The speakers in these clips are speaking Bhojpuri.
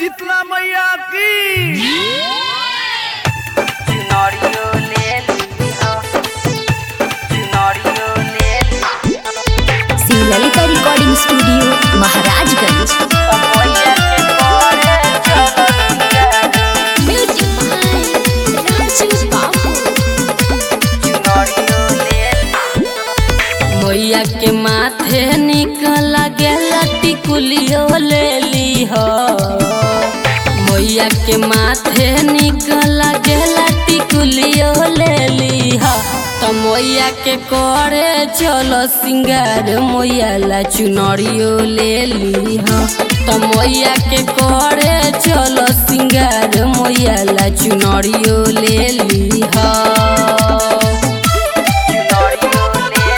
शीतला मैया की चुनरियो ले लिहा चुनरियो ले श्री ललिता रिकॉर्डिंग स्टूडियो महाराजगंज समैया के करे चुनरियो ले मैया के माथे निकल गेला टिकुलियो ले लीह मैया के माथे निकल गेला टिकुलियो ले लीह त मैया के करे चलो सिंगार मैया ला चुनरियो ले लीह त मैया के करे चलो सिंगार मैया ला चुनरियो ले लीह चुनरियो ले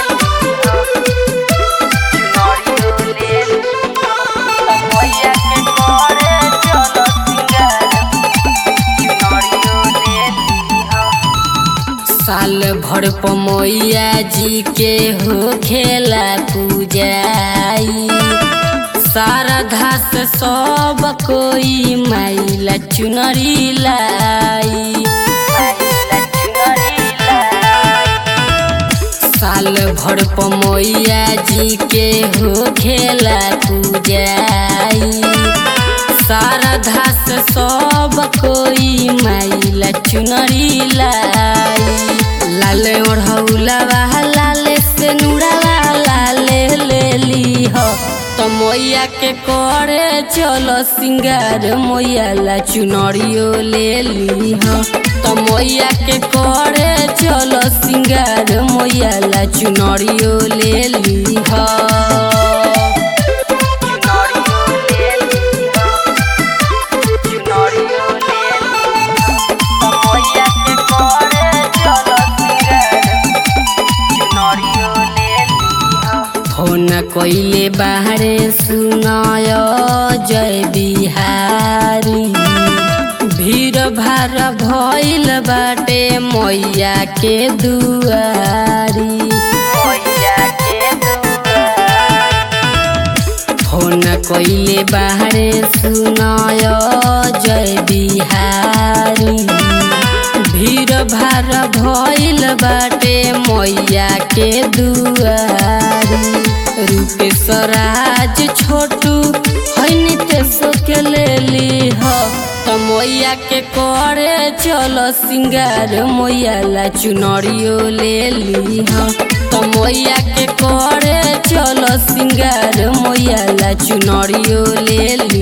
चुनरियो ले समैया के करे चलो सिंगार चुनरियो ले लिहा साल भर पमैया जी के हो खेला पूजाई शारदा से सब कोई माइला चुनरी लाई महिला चुनरी लाई साल भर पमैया जी के हो खेला पूजाई शारदा से सब कोई माइला चुनरी लाई लाल ओढ़ौलावा लाले से नुड़ावा लाले ले ली हो तो मैया के करे चलो सिंगार मैया ला चुनरियो ले ली हो तो मैया के करे चलो सिंगार मैया ला चुनरियो ले ली हो चुनरियो ले लिहा चुनरियो ले समैया के करे चलो सिंगार चुनरियो ले लिहा फोन कइले बाहरे सुनाय जय बिहारी भीड़ भार भइल बाटे मैया के दुआरी मैया के दुआर फोन कइले बाहरे सुनाय जय बिहारी भीड़ भार भइल बाटे मैया के दुआरी रूपेश राज छोटू हैनी तेसो के ले लीह त मैया के करे चलो सिंगार मैया ला चुनरियो ले लीह त मैया के करे चलो सिंगार मैया ला चुनरियो ले ली